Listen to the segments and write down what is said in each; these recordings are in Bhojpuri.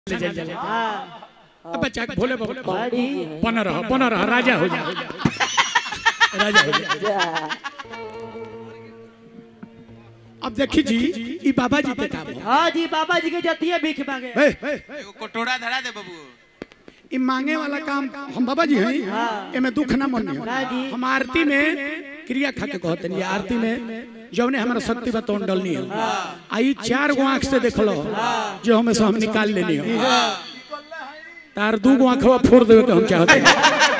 ले जाइल जाला हाँ अब बच्चा के भोले बाबा बड़ी बन रह बन रह राजा हो जा राजा हो जा जा अब देखी जी ई बाबा जी के काम है हाँ जी बाबा जी के जतिये भीख मांगे ए, एगो कटोरा धरा दे बाबू ई मांगे वाला काम हम बाबा जी हैं हाँ। एमे दुख ना मन ना जी। हम आरती में क्रिया खा के कहते हैं आरती में जौने हमारा शक्ति बतौन डलनी है आई चार गो आंख से देख लो जो हमें से हम निकाल लेनी हो तार दू गो आंखवा फोड़ देवे के हम चाहते हैं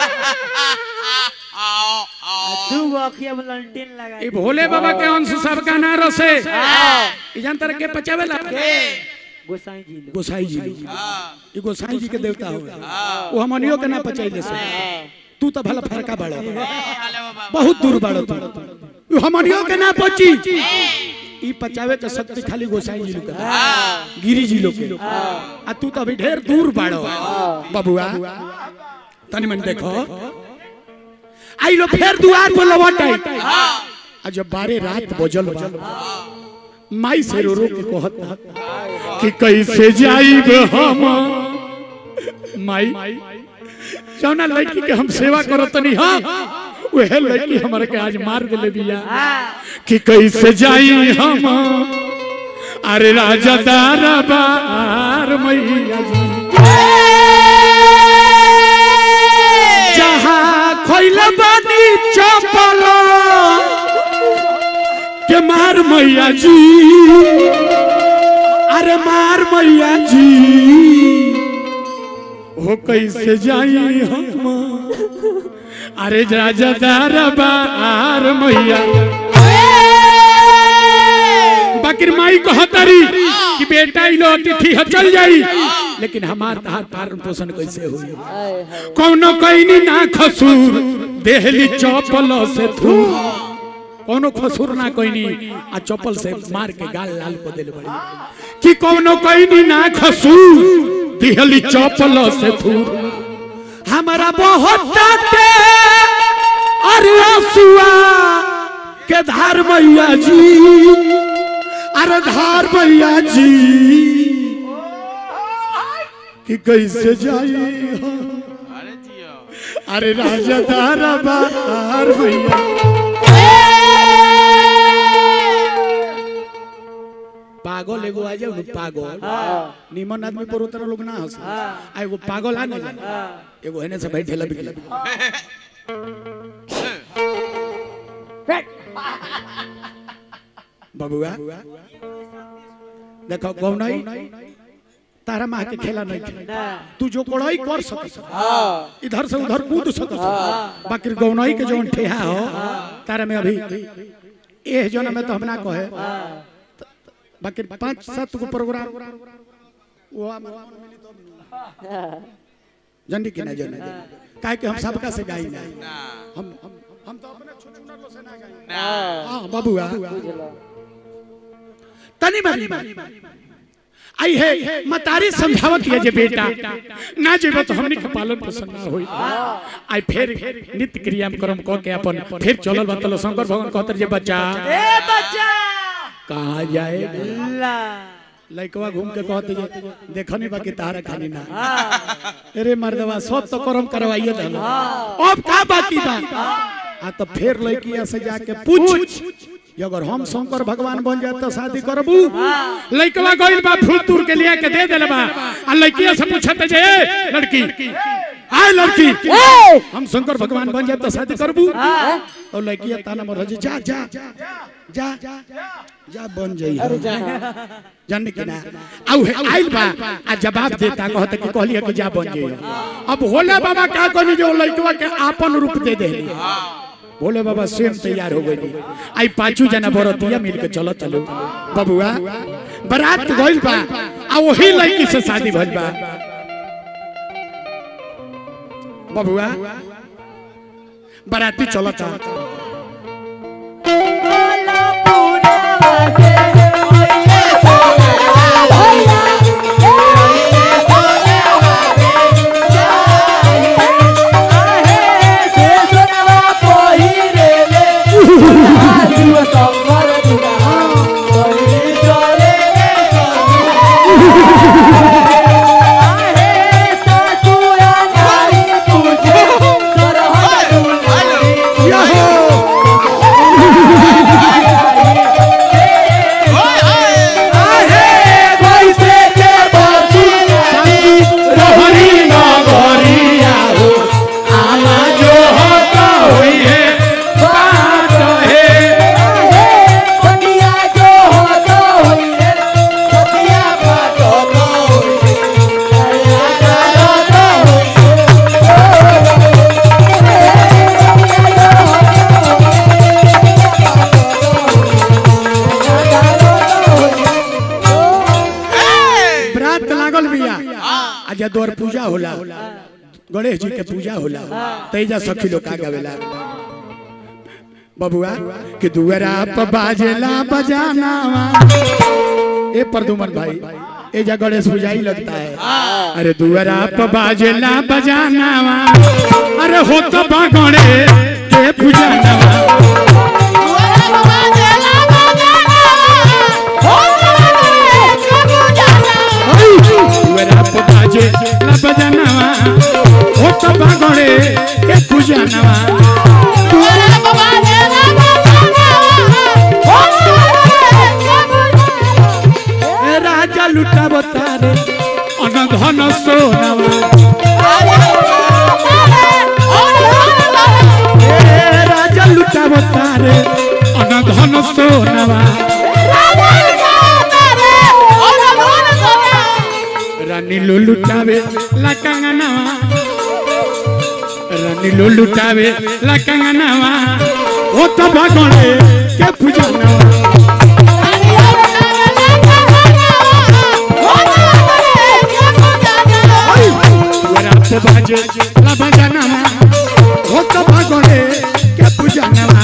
आओ आओ दू गो अखिया में लंटेन लगा ई भोले बाबा के अंश सबका नारो से ई जानतर के पचावेला गोसाई जी लोग गोसाई जी लोग। हाँ ई गोसाई जी के देवता हो वो हमनियो के ना पचाइले से तू तो भला फरका बड़ा हाले बाबा बहुत दूर बाड़ो तू तू हमनियो के ना पची ई पचावे के शक्ति खाली गोसाई जी लोग के बा। गिरी जी लोग के आ तू तो अभी ढेर दूर बाड़ो बबुआ तनी मन देखो आई लो फिर दुआर पर लौट आई आ जब बारे रात बजल बा माई से रो रो के कहत कि कैसे जाइब हम माई जौना लड़की के हम सेवा करत नहीं हाँ वह लड़की हमारे के आज मार देले बिया कि कैसे जाई हम अरे राजा दारा बार मैया जी जहाँ खोइल बानी चपल के मार मैया जी अरे मार मैया जी हो कैसे जाई हम अरे राजा दारा बार मैया बाकिर माई कहतरी कि बेटा इलो अतिथि ह चल जाई लेकिन हमार तहार पालन पोषण कैसे होई कौनो कईनी ना खसूर देहली चौपल से थू कौनो खसूर ना कईनी आ चौपल से मार के गाल लाल को देले बड़ी कि कौनो कईनी ना खसूर देहली चौपल से थू हमारा बहुत डांटे अरे आंसुआ के धार मैया जी अरे धार मैया जी कि कैसे जाई हम? अरे जियो अरे राजा धारा बार मैया पागल एगो आ जाओ ना पागल निमन आदमी पर उतर लोग ना हंस आ एगो पागल आ ना एगो हेने से बैठे ला बिकला बबुआ देखो गौनई तारा माँ के खेला नहीं खेला तू जो कोड़ाई कर सकत इधर से उधर कूद सकत बाकी गौनई के जौन ठेहा हो तारा में अभी एह जन में तो हम ना कहे बाकी पांच सात गो प्रोग्राम वो हम- जनी कि ना जनी काहे कि हम सबका से गाई ना ना हम हम हम तो अपने छुछुनर लो से ना गाई ना हां बबुआ तनी बनी आई है मतारी समझावत है जे बेटा ना जेबे तो हमनी के पालन पोषण ना होई आई फिर नित्य क्रिया में कर्म क के अपन फिर चलल बतल शंकर भगवान कहतर जे बच्चा ए बच्चा कहां जाएगा ला लइकवा घूम के कहते जे देखनी बाकी तारा खानी ना अरे मर्दवा सब तो कर्म करवाइए दल अब का बाकी बा आ तो फिर लइकिया से जाके पूछ कि अगर हम शंकर भगवान बन जाए तो शादी करबू लइकवा गइल बा फूल तूर के लिया के दे देले बा आ लइकिया से पूछत जे ए लड़की आय लड़की हम शंकर भगवान बन जाए तो शादी करबू और लइकिया ताना मर जे जा जा जा जा बन जाई जान के ना आउ है आइल बा आ जवाब देता कहत कि कहलिए कि जा बन जाई अब भोले बाबा का कहनी जो लइकवा के आपन रूप दे दे भोले बाबा स्वयं तैयार हो गई आई पांचू जना बरतिया मिल के चलत चलो बबुआ बारात गइल बा आ वही लड़की से शादी भइल बा बबुआ बाराती चलता पहिरे आज द्वार पूजा होला गणेश जी के पूजा होला तेजा सखी लोग का गावेला बबुआ कि दुअरा पर बाजेला बजाना ए प्रदुमन भाई ए जा गणेश पूजा ही लगता है अरे दुअरा पर बाजेला बजाना अरे हो तो बा गणेश के पूजा दुअरा पर बाजेला बजाना हो तो बा गणेश के पूजा ए राजा लुटा बतारे अनधन सोनावा ए राजा लुटा बतारे अनधन सोनावा रानी लो लुटावे ला कंगनावा रानी लो लुटावे ला कंगनावा ओ तो भगणे के पूजनवा दुअरा पे बाजे ला बजानवा ओ तो भगणे के पूजनवा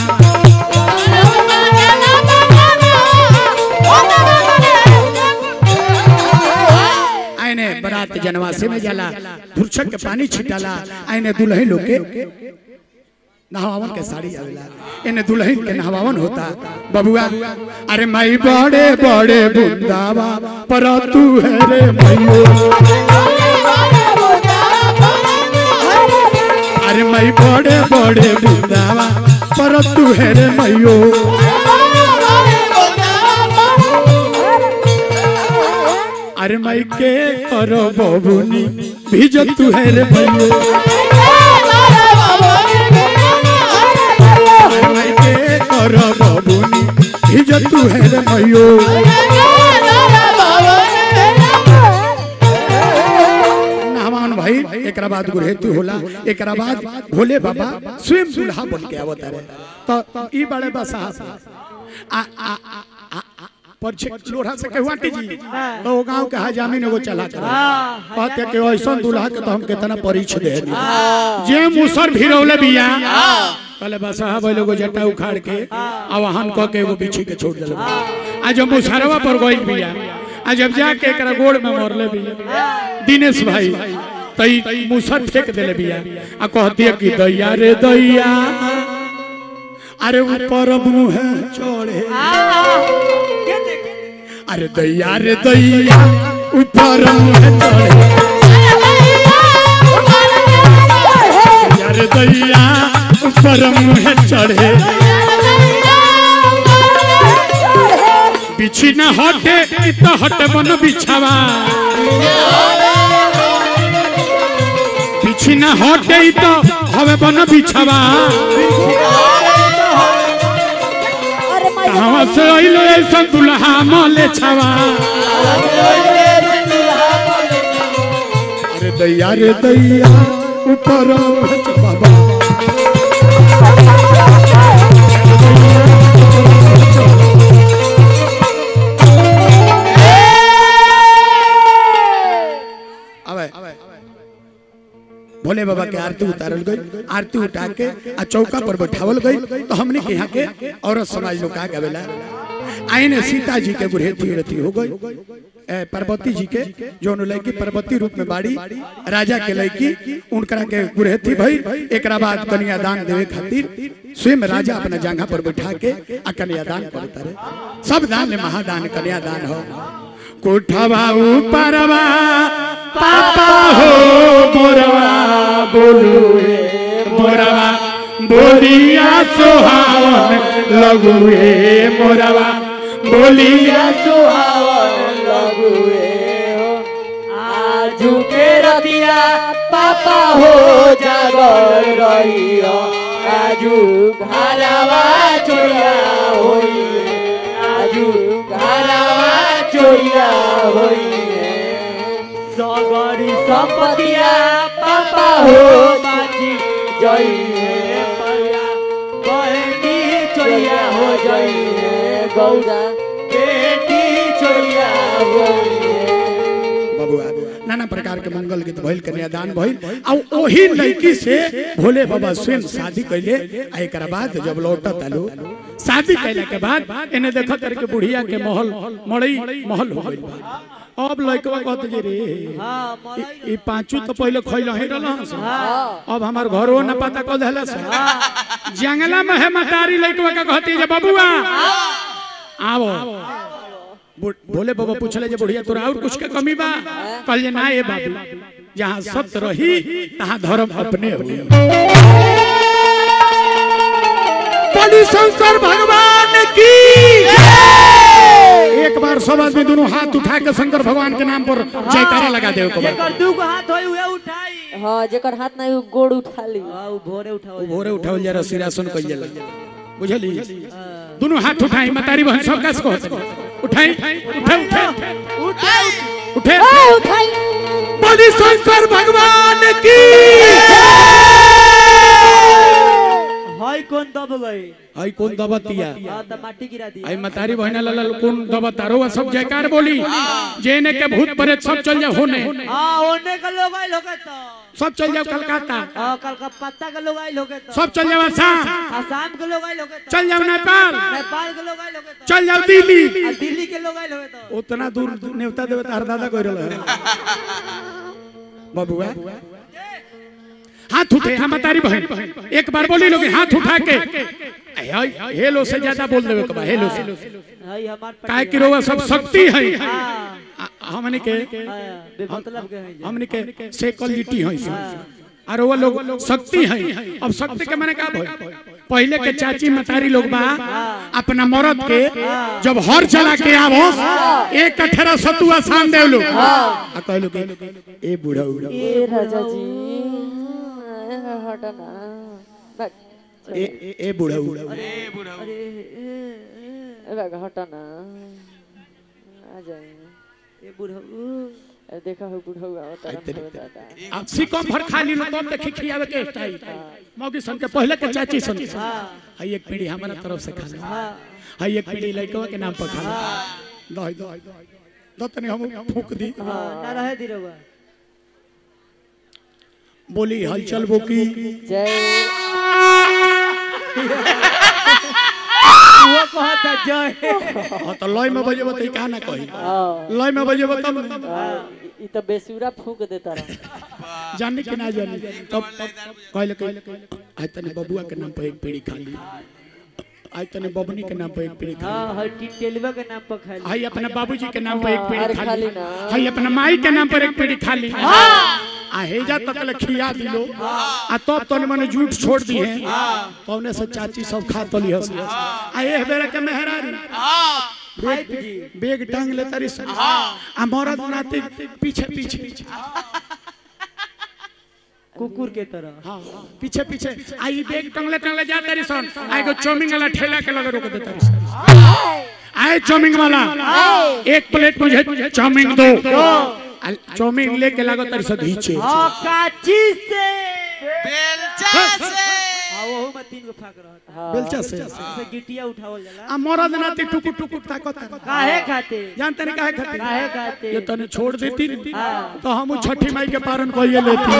आइने बरात जनवासी में जाला धुरछक के पानी छिटाला आइने दुल्हन लोग के नहवावन के साड़ी आवेला इने दुल्हन के नहवावन होता बबुआ अरे माई बड़े बड़े बुंदावा पर तू है रे मैयो अरे माई बड़े बड़े बुंदावा पर तू है रे मैयो अरे माई के करो बबुनी भीज तू है रे मैयो अरे माई के करो बबुनी भीज तू है रे मैयो नामान भाई एकरा बाद गुरहेतु होला एकरा बाद भोले बाबा स्वयं दुल्हा बन के आवत रहे तो ई बड़े बसा आ आ आ आ आ- परछे लोढ़ा से कहवाटी जी तो वो गांव के हजामी ने वो चला कर कहते कि ऐसा दुल्हा के तो हम कितना परिचय दे दी जे मुसर भिरौले बिया कहले बस साहब वो लोग जटा उखाड़ के आ वहां क के एगो बिछी के छोड़ देले आ जब मुसरवा पर गइल बिया आ जब जाके एकरा गोड़ में मरले बिया दिनेश भाई तई मुसर फेंक देले बिया आ कहती कि दैया रे दैया अरे ऊपर मुंह चढ़े अरे दैया रे दैया ऊपर मुंह चढ़े दैया रे दैया ऊपर मुंह चढ़े बिछी न हटे इ तो हटे बन बिछावा बिछी न हटे इ तो हवे बन बिछावा कहाँ से अइलो ऐसा दुल्हा मले छावा अरे दैया रे दैया ऊपर बाबा अबे भोले बाबा के आरती उतारल गई आरती उठा के आ चौका पर बैठावल गई तो हमने के यहाँ के औरत समाज लोग का गवेला आईने सीता जी के गुरहेती रती हो गई ए, पार्वती जी के जो लड़की पार्वती रूप में बाड़ी राजा के लड़की उनकरा के गुरहेती भई एकरा बाद कन्यादान देवे खातिर स्वयं राजा अपना जंघा पर बैठा के आ कन्यादान करता रहे सब दान ले महादान कन्यादान हो कोठवा ऊपरवा पापा हो मोरवा बोलू रे मोरवा बोलिया सोहावन लगुए मोरवा बोलिया आजू के रतिया पापा हो जागर रहियो आजू घरवा चोरिया होई आजू घरवा चोरिया होई सगरी संपतिया पापा हो बाजी जई है परिया बहनी चोरिया हो जई है गौरा बेटी चोरिया होई है बबुआ नाना प्रकार के मंगल गीत भइल कन्यादान भइल आ ओही लड़की से भोले बाबा स्वयं शादी कैले आ एकरा बाद जब लौटत आलू शादी कैला के बाद एने देखत करके बुढ़िया के महल मड़ई महल हो गइल बा अब लड़कवा कहत जे रे हाँ ई- मलाई ई पांचू तो पहले खइल ही रहल अब हमार घरो न पता कह देला से जंगला में है मतारी लड़कवा का कहती जे बबुआ आओ बु- भोले बाबा पूछले जे बुढ़िया तोरा और कुछ के कमी बा कहल जे ना ए बाबू जहाँ सत्य रही तहाँ धर्म अपने होई बलि शंकर भगवान की एक बार सब आदमी दोनों हाथ उठा के शंकर भगवान के नाम पर जयकारा लगा दे को जेकर दू गो हाथ होई उहे उठाई हाँ जेकर हाथ नहीं गोड़ उठा ली हाँ उ भोरे उठाओ भोरे उठावल जरा सिरासन कइल जाला बुझली दोनों हाथ उठाई मतारी बहन सब कस को उठाई उठे उठे उठे उठाई बलि शंकर भगवान की हाय कौन दब गए आई कौन दबतिया हाँ तो माटी गिरा दी आई मतारी बहन लल कौन दबतारो सब जयकार बोली जेने के भूत प्रेत सब चल जाओ होने हाँ ओने का लोग आइल होगे तो सब चल जाओ कलकत्ता हाँ कलकत्ता के लोग आइल होगे तो सब चल जाओ असम आसाम के लोग आइल होगे तो चल जाओ नेपाल नेपाल के लोग आइल होगे तो चल जाओ दिल्ली आ दिल्ली के लोग आइल होगे तो उतना दूर नेवता देवता हर दादा कोई रहल बबुआ हाथ उठे हम तारी बहन एक बार बोली लोग हाथ उठा के हे- हेलो से ज्यादा बोल देवे कबा हेलो से हाय हमार काहे कि रोवा सब शक्ति है हाँ आ- हमने के हाँ, बेमतलब के हैं जे। हमने के सेकलिटी है और वो लोग शक्ति है अब शक्ति के माने का भइल पहले के चाची मतारी लोग बा अपना मरद के जब हर चला के आवो एक अठरा सतुआ शाम देव लोग आ कहलो के ए बूढ़ा उड़ा ए राजा जी हटा ना बैठ ए ए- ए बूढ़ा उड़ा ए बुढ़ऊ ए बैग हटा ना आ जाए ए बुढ़ऊ ए देखा हो बुढ़ा हुआ होता आई तेरे- रहा दादा अब सिकम भर खा ली लो तब देखी खियावे के स्टाइल मौगी सन के पहले के चाची सन के हई एक पीढ़ी हमारा तरफ से खा ले हई एक पीढ़ी लइकवा के नाम पर खा ले दही दही दही तनी हम फूक दी हाँ ना रहे दी रहुआ बोली हलचल बोकी जय वो कहता जय हाँ तो लय में बजेबो तो का ना कही हाँ लय में बजेबो तब न। हाँ, ई तो बेसुरा फूक देता रहा जाने के ना जाने तब कहले कहले आज तने बबुआ के नाम पर एक पीढ़ी खा ली आज तने बबनी के नाम पर एक पीढ़ी खा हाँ हर टेलवा के नाम पर खाली हाई अपने बाबूजी के नाम पर एक अरे पीढ़ी खा खाली ली ना। हाई अपने माई के नाम पर एक पीढ़ी खा ली आ हेजा तक ले खिया दिलो आ तब तने मने झूठ छोड़ दी है कौने से चाची सब खा तली हस आ ए बेरा के मेहरारी फाइव जी बेग टांग ले तारी सन आ मरद नाती पीछे पीछे कुकुर के तरह हाँ पीछे पीछे आई बेग टंगले टंगले जा तारी सन आई को चौमिंग वाला ठेला के लगे रोक दे तारी सन आए चौमिंग वाला एक प्लेट मुझे चौमिंग दो आ चौमिंग लेके लागो तारी सन घीचे हाँ काची से बेलचा से हाँ वो में तीन गो फाक रहा बेलचा से से गिटिया उठावल जाला आ मरद नाती टुकुर टुकुर ताकत काहे खाते जानते नहीं काहे खातिर काहे खाते ये तने छोड़ देती न, हाँ। तो हम छठी माई के पारण कहिए लेती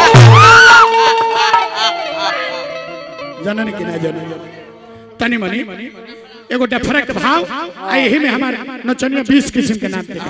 जनन की ना जनन तनी मनी एगो डफरक भाव आ यही में हमारे नचनिया 20 किस्म के नाम के